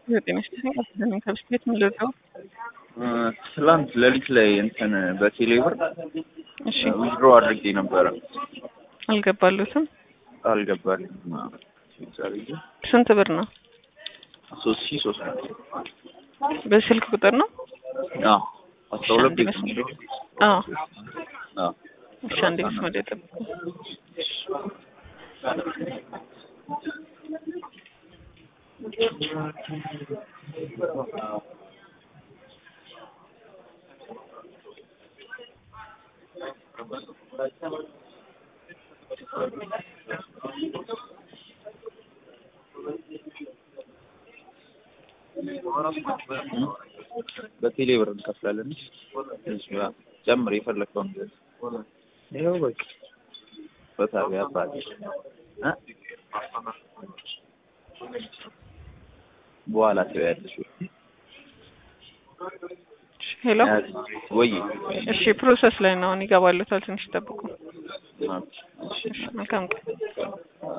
ጤና ይስጥልኝ። ከስለኝ ከብስክሌት ምን ልርዳው? ትላንት ሌሊት ላይ እንትን በቴሌ ብር እሺ ዊዝድሮ አድርጌ ነበረ አልገባሉትም። አልገባልኝም። ስንት ብር ነው? ሶስት ሺህ ሶስት መቶ በስልክ ቁጥር ነው? አዎ አስራ ሁለት ቤት አንድ ነው። አዎ አዎ እሺ፣ አንዴ መስመር ላይ ጠብቁ። በቴሌ ብር እንከፍላለን። ጨምር የፈለግከውን ገዝ ይኸው በቃ በታቢ አባቴ እ በኋላ ትበያለሽ ሄሎ ወይ እሺ፣ ፕሮሰስ ላይ ነው። አሁን ይገባሉታል። ትንሽ ጠብቁ። እሺ እሺ፣ መልካም ቀን